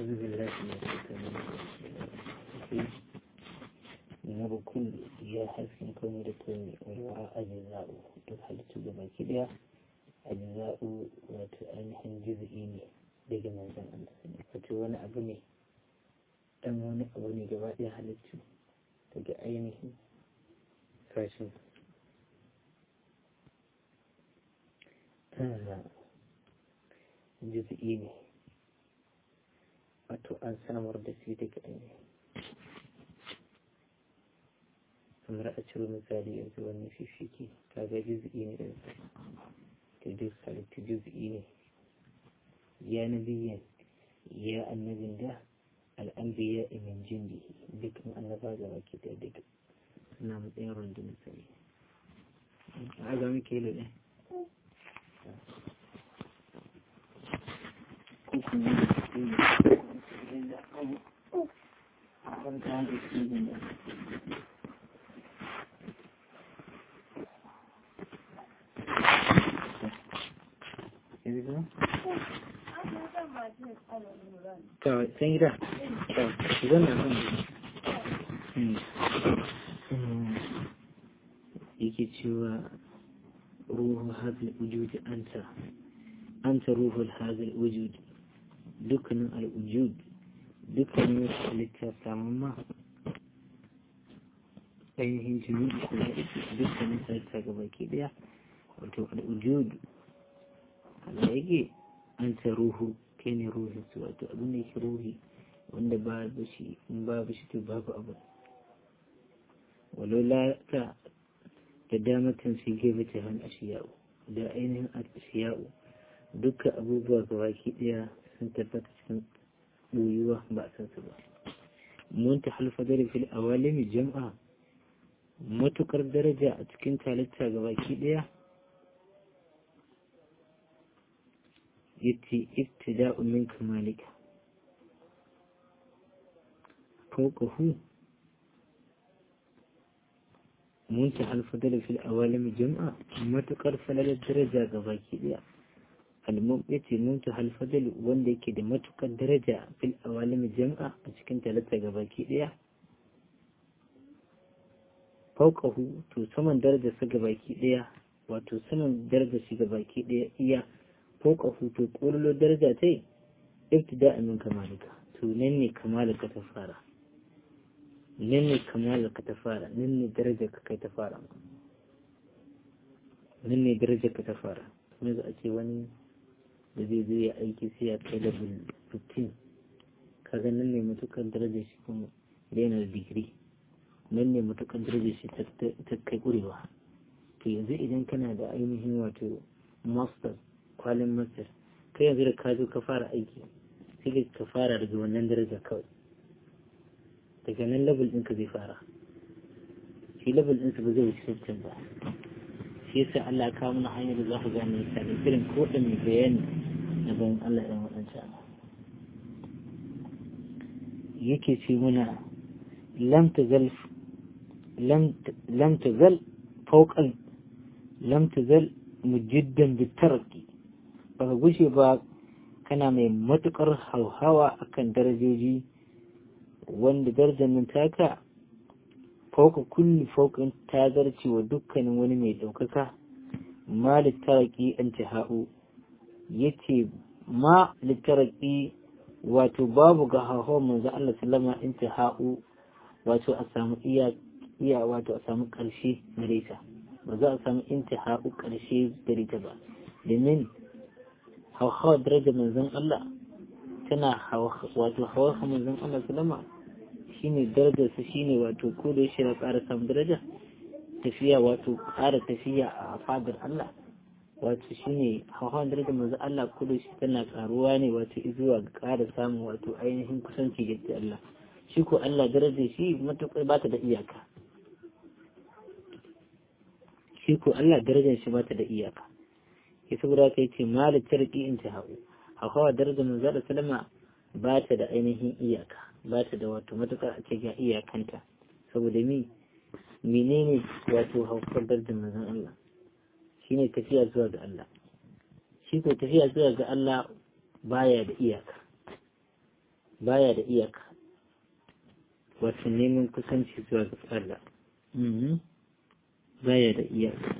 أعوذ بالله من الشيطان الرجيم نور كل يا حسن كوني لكوني والوراء أجزاء duk halittu da baki daya ajza'u wato ainihin juz'i ne daga manzon Allah ne wato wani abu ne dan wani abu ne gaba daya halittu daga ainihin sashen juz'i ne wato an samar da su daga ainihin kamar a ciro misali yanzu wani fifiki kaga juz'i ne da da duk halittu juz'i ne ya nabiyan ya annabin da al'ambiya min jindi dukkan annaba ga baki da duka suna matsayin rundunar sani a ga muke lo ne kuku ne da suke yi da abu ban ta da su da kawai sun gida zan na kan yake cewa ruhu hazil wujudi anta anta ruhul hazil wujudi dukkanin al'ujud dukkanin wasu halitta samun ma ainihin jini da dukkanin halitta gaba ke daya wato al'ujud Allah yake an ta ruhu kai ne ruhin su wato abin da yake ruhi wanda ba da shi in babu shi to babu abu walola ta da damatan su gebe ta han ashiya'u da ainihin ashiya'u duka abubuwa ga baki daya sun tabbata cikin ɓoyuwa ba a san su ba mun ta halfadar fil awalimi jam'a matukar daraja a cikin talitta ga baki daya yace ibtida'u min kamalika fawqahu منتهى الفضل في الأوالم جمعة ما تقرف الدرجة غباكي ديا المؤمت منتهى الفضل وندي كده ما تقر درجة في الأوالم جمعة أشكن ثلاثة غباكي ديا فوقه تو سمن درجة سغباكي ديا wato saman darajar shiga baki ɗaya iya fauka hutu ƙololo daraja ta yi ibtida min kamalika to nan ne kamalika ta fara nan ne kamalika ta fara nan ne darajar ka kai ta fara nan ne darajar ka ta fara kuma za a ce wani da zai zo ya aiki sai ya kai level 15 kaga nan ne matukan darajar shi kuma yana da digiri nan ne matukan darajar shi ta kai ƙurewa to yanzu idan kana da ainihin wato master kwalin master kai yanzu da ka zo ka fara aiki sai ka fara daga wannan daraja kawai daga nan level ɗinka zai fara shi level ɗinsa ba zai wuce sittin ba shi yasa Allah ya kawo mana hanyar da za ku gane misali irin ko da mai bayani na bayan Allah ɗan waɗancan yake ce muna lam tazal lam tazal fawqan lam tazal mujiddan bitarki baka gushe ba kana mai matukar hauhawa akan darajoji wanda darajar nan taka fauka kulli faukan ta zarce wa dukkanin wani mai ɗaukaka ma littaraki an ha'u yace ma littaraki wato babu ga hauhawar manzo Allah sallama in ha'u wato a samu iya wato a samu ƙarshe gare ta ba za a samu intihau ƙarshe gare ta ba domin hauhawar daraja manzon Allah tana wato hawar manzon Allah salama shine darajar su shine wato ko da yaushe na ƙara samun daraja tafiya wato ƙara tafiya a fadar Allah wato shine hauhawar darajar manzon Allah ko da yaushe tana ƙaruwa ne wato zuwa ga ƙara samun wato ainihin kusanci ga Allah shi ko Allah darajar shi matuƙar ba ta da iyaka shi ko Allah darajar shi bata da iyaka ya saboda kai ce mali tarki in ta hawo hawa darajar manzo da salama ba ta da ainihin iyaka ba ta da wato matukar a ce ga iyakanta saboda mi menene wato haukar darajar manzon Allah shine tafiya zuwa ga Allah shi ko tafiya zuwa ga Allah baya da iyaka baya da iyaka wato neman kusanci zuwa ga Allah baya da iyaka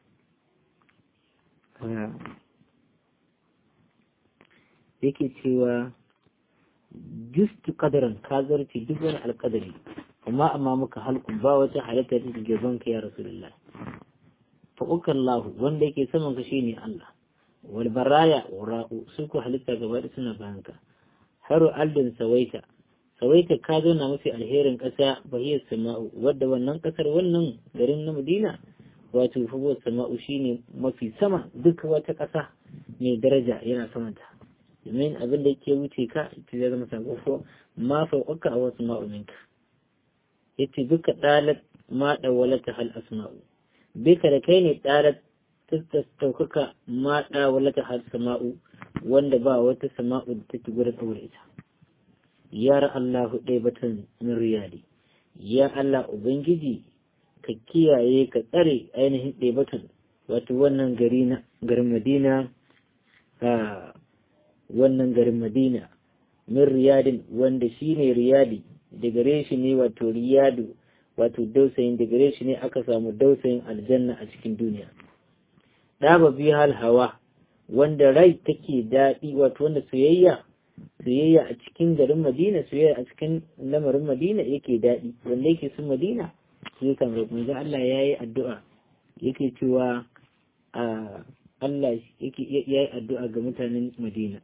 yake cewa justu kadaran ka zarce duk wani alkadari amma amma muka halku ba wata halitta da gaban ka ya rasulullah fa ukallahu wanda yake saman ka shine Allah wal baraya wara'u su ku halitta gaba da suna bayan ka haru aldin sawaita sawaita ka zo na mafi alherin ƙasa bahiyar sama'u wadda wannan ƙasar wannan garin na Madina wato fubuwar sama'u shine mafi sama duk wata ƙasa mai daraja yana samanta domin abin da yake wuce ka ita zai zama sako ko ma fauƙaka a wasu ma'uminka yace duka ɗalat ma ɗawalata hal asma'u bika da kai ne ɗalat tattaukaka ma ɗawalata hal sama'u wanda ba wata sama'u da take gurin ɗaure ita ya Allahu ɗaya batan min riyadi ya Allah Ubangiji ka kiyaye ka tsare ainihin ɗaya batan wato wannan gari na garin Madina a wannan garin Madina min riyadin wanda shi ne riyadi da gare shi ne wato riyadu wato dausayin da gare shi ne aka samu dausayin aljanna a cikin duniya ɗaba biyu hal hawa wanda rai take daɗi wato wanda soyayya soyayya a cikin garin Madina soyayya a cikin lamarin Madina yake daɗi wanda yake sun Madina sai kan roƙon Allah ya yi addu'a yake cewa a Allah yake ya yi addu'a ga mutanen Madina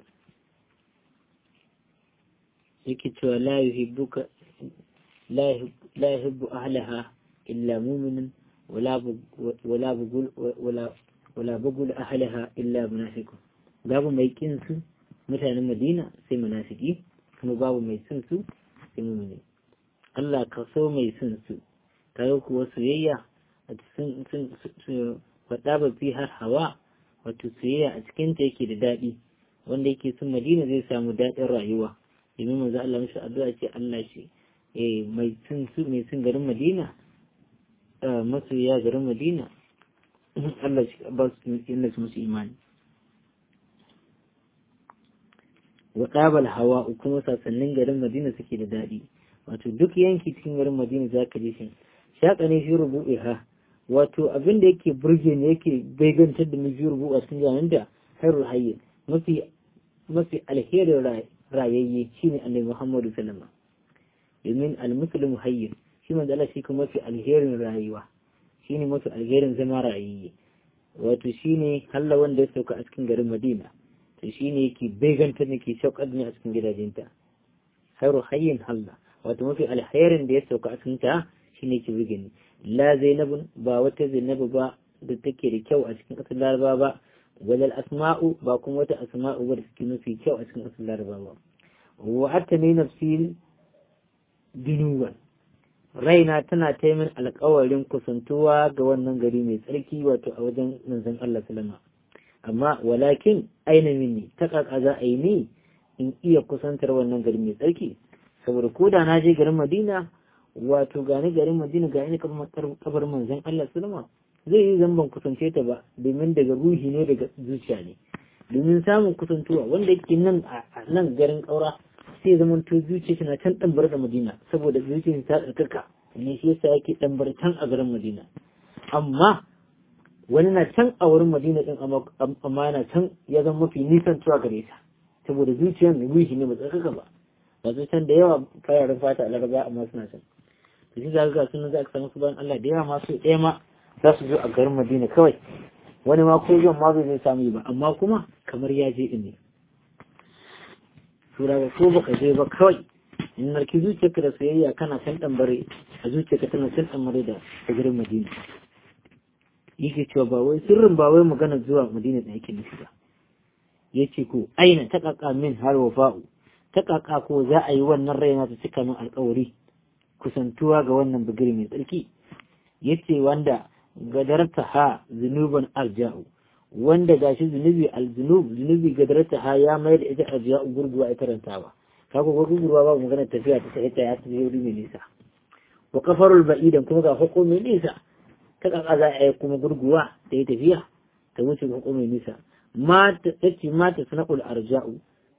yake cewa la yuhibbuka la yuhibbu ahlaha illa mu'minun wala wala bugul wala wala bugul ahlaha illa munafiqun babu mai kin su mutanen Madina sai munafiki kuma babu mai son su sai mu'mini Allah ka so mai son su kaga kuwa soyayya a cikin sun faɗa ba fi har hawa wato soyayya a cikin ta yake da daɗi wanda yake son Madina zai samu daɗin rayuwa domin manzo Allah mishi addu'a ce Allah shi eh mai son su mai son garin Madina masoya garin Madina Allah shi ba su inda su musu imani wa qabal hawa kuma sasannin garin Madina suke da daɗi wato duk yanki cikin garin Madina zaka ji shi shaka ne shi rubu'iha wato abin da yake burge ne yake baigantar da mu fi rubu a cikin jami'in da hairul hayyin mafi mafi alherin rayayye shine annabi Muhammadu sallama domin almuslimu hayyin shi manzo Allah shi kuma mafi alherin rayuwa shine mafi alherin zama rayayye wato shine halla wanda ya sauka a cikin garin Madina to shine yake baigantar ne ke shaukar ne a cikin gidajenta hairu hayyin halla wato mafi alherin da ya sauka a cikin ta shine ke burge ni la zainabun ba wata zainabu ba da take da kyau a cikin ƙasar laraba ba walal asma'u ba kuma wata asma'u ba da suke mafi kyau a cikin ƙasar laraba ba wa hatta ne nafsi dinuwan raina tana taimin alƙawarin kusantuwa ga wannan gari mai tsarki wato a wajen manzon Allah sallama amma walakin aina minni ta kaka za a yi ni in iya kusantar wannan gari mai tsarki saboda ko da na je garin Madina wato gani garin Madina ga ni kabar manzon Allah sallama zai yi zamban kusance ta ba domin daga ruhi ne daga zuciya ne domin samun kusantuwa wanda yake nan a nan garin kaura sai zaman to zuciya tana can ɗanbar da Madina saboda zuciya ta tsarkaka ne shi yasa yake ɗanbar can a garin Madina amma wani na can a wurin Madina din amma yana can ya zama mafi nisan tuwa gare ta saboda zuciyar mai ruhi ne ba tsarkaka ba ba can da yawa fararen fata a laraba amma suna can to shi za ga sunan za ka samu su bayan Allah da yawa masu ɗaya ma za su zo a garin Madina kawai wani ma ko zuwan ma bai zai samu ba amma kuma kamar ya je ne sura ba ko baka je ba kawai in narki zuciyarka da soyayya kana can ɗambare a zuciyarka tana can ɗambare da garin Madina yake cewa ba wai sirrin ba wai magana zuwa Madina da yake nufi ba yace ko aina ta kaka min har wafa'u ta kaka ko za a yi wannan raina ta cika min alƙawari kusantuwa ga wannan bigiri mai tsarki yace wanda gadarta ha zunuban alja'u wanda gashi zunubi aljunub zunubi gadarta ha ya mai da ita alja'u gurguwa ita rantawa kaga gurguwa ba magana tafiya ta sai ta ya tafi wuri mai nisa wa kafarul ba'idan kuma ga hukumin nisa ta kaka za a yi kuma gurguwa ta yi tafiya ta wuce hukumin nisa mata tace mata sana'ul arja'u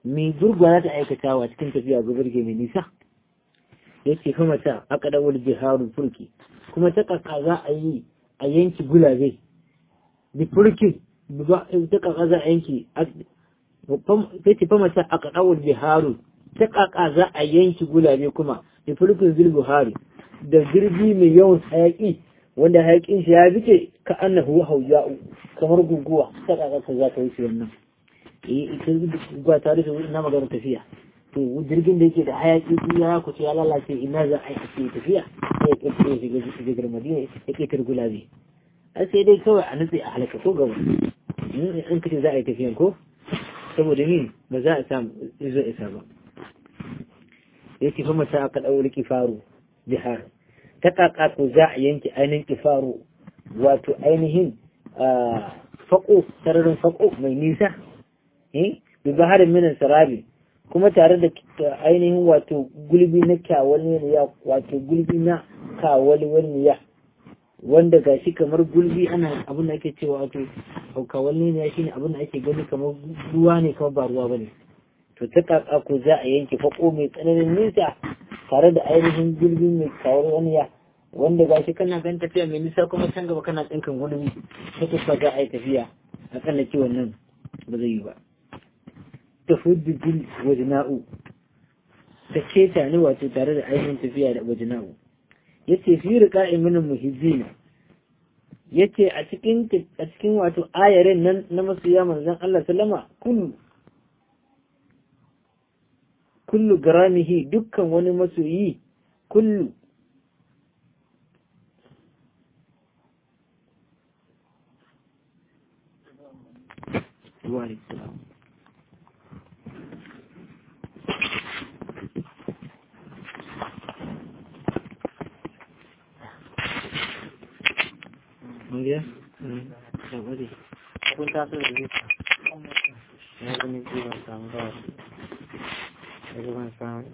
mai gurgwa za ta aikatawa cikin tafiya ga birge mai nisa yace kuma ta aka dawar jiharun furki kuma ta kaka za a yi a yanki gulabe da furki ta kaka za a yanki ta ce fama ta aka dawar jiharun ta kaka za a yanki gulabe kuma da furkin zilbuhari da jirgi mai yawan hayaki wanda hayakin shi ya fice ka annahu hauja'u kamar guguwa ta kaka ka za ta wuce wannan eh ita guguwa ta rufe ina magana tafiya to jirgin da yake da hayaki ya kuce ya lalace ina za a yi ake tafiya sai ya kirkiro shiga shigar madina ya kirkir gulabe a sai dai kawai a nutse a halaka ko gaba in kace za a yi tafiyan ko saboda min ba za a samu izo isa ba ya ce kuma ta aka ɗauri kifaru jihar ta kaka ko za a yanke ainihin kifaru wato ainihin faƙo sararin faƙo mai nisa bi baharin minan sarabi kuma tare da ainihin wato gulbi na kyawalniya wato gulbi na kawalniya wanda ga shi kamar gulbi ana abin da ake cewa wato kawalniya shine abin da ake gani kamar ruwa ne kamar ba ruwa bane to ta kaka ko za a yanke fako mai tsananin nisa tare da ainihin gulbi mai kawalniya wanda ga shi kana gan tafiya mai nisa kuma can gaba kana tsinkan gulbi ta kusa za a yi tafiya a kan da kiwon nan ba zai yi ba tafuddu bil wajna'u ta keta ne wato tare da ainihin tafiya da wajna'u yace fi riqa'i min muhizzina yace a cikin a cikin wato ayarin nan na masoya manzon Allah sallama kullu kullu garamihi dukkan wani masoyi kullu wa alaikum Mungkin, hmm, coba deh. Pun tak ada duit. Ya, ini juga sama. Itu kan sama.